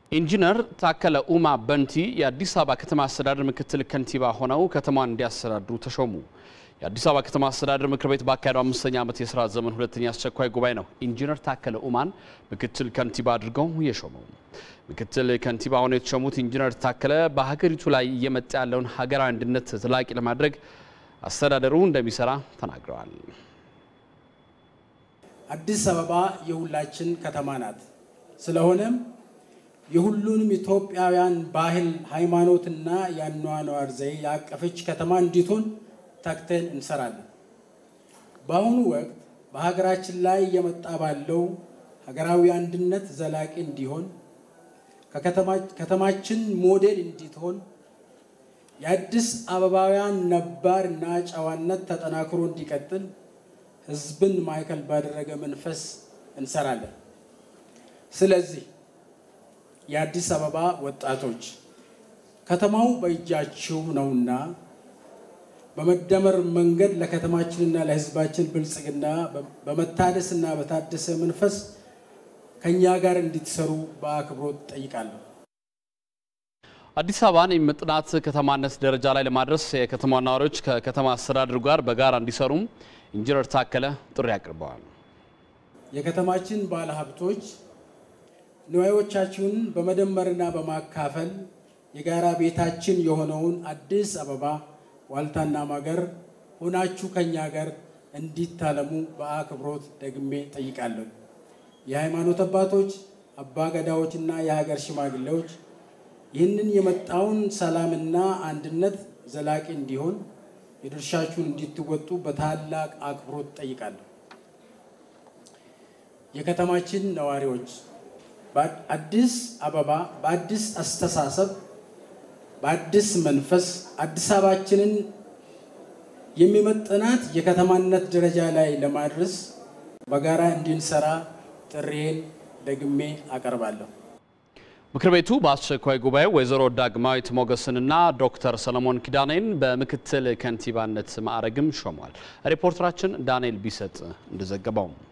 ኢንጂነር ታከለ ኡማ በንቲ የአዲስ አበባ ከተማ አስተዳደር ምክትል ከንቲባ ሆነው ከተማን እንዲያስተዳድሩ ተሾሙ። የአዲስ አበባ ከተማ አስተዳደር ምክር ቤት ባካሄደው አምስተኛ ዓመት የስራ ዘመን ሁለተኛ አስቸኳይ ጉባኤ ነው ኢንጂነር ታከለ ኡማን ምክትል ከንቲባ አድርገው የሾመው። ምክትል ከንቲባ ሆነው የተሾሙት ኢንጂነር ታከለ በሀገሪቱ ላይ እየመጣ ያለውን ሀገራዊ አንድነት ዘላቂ ለማድረግ አስተዳደሩ እንደሚሰራ ተናግረዋል። አዲስ አበባ የሁላችን ከተማ ናት። ስለሆነም የሁሉንም ኢትዮጵያውያን ባህል፣ ሃይማኖትና የአኗኗር ዘዬ ያቀፈች ከተማ እንዲትሆን ተግተን እንሰራለን። በአሁኑ ወቅት በሀገራችን ላይ እየመጣ ባለው ሀገራዊ አንድነት ዘላቂ እንዲሆን ከተማችን ሞዴል እንዲትሆን የአዲስ አበባውያን ነባር እና ጨዋነት ተጠናክሮ እንዲቀጥል ሕዝብን ማዕከል ባደረገ መንፈስ እንሰራለን። ስለዚህ የአዲስ አበባ ወጣቶች ከተማው በእጃችሁ ነውና በመደመር መንገድ ለከተማችንና ለሕዝባችን ብልጽግና በመታደስና በታደሰ መንፈስ ከእኛ ጋር እንድትሰሩ በአክብሮት ጠይቃለሁ። አዲስ አበባን የመጥናት ከተማነት ደረጃ ላይ ለማድረስ የከተማ ነዋሪዎች ከከተማ አስተዳደሩ ጋር በጋራ እንዲሰሩም ኢንጂነር ታከለ ጥሪ አቅርበዋል። የከተማችን ባለሀብቶች ንዋዮቻችሁን በመደመርና በማካፈል የጋራ ቤታችን የሆነውን አዲስ አበባ ዋልታና ማገር ሆናችሁ ከኛ ጋር እንዲታለሙ በአክብሮት ደግሜ ጠይቃለሁ። የሃይማኖት አባቶች፣ አባገዳዎችና የሀገር ሽማግሌዎች ይህንን የመጣውን ሰላምና አንድነት ዘላቂ እንዲሆን የድርሻችሁን እንዲትወጡ በታላቅ አክብሮት ጠይቃለሁ። የከተማችን ነዋሪዎች በአዲስ አበባ በአዲስ አስተሳሰብ በአዲስ መንፈስ አዲስ አበባችንን የሚመጥናት የከተማነት ደረጃ ላይ ለማድረስ በጋራ እንድንሰራ ጥሪዬን ደግሜ አቀርባለሁ። ምክር ቤቱ በአስቸኳይ ጉባኤው ወይዘሮ ዳግማዊት ሞገስንና ዶክተር ሰለሞን ኪዳኔን በምክትል ከንቲባነት ማዕረግም ሾሟል። ሪፖርተራችን ዳንኤል ቢሰጥ እንደዘገበው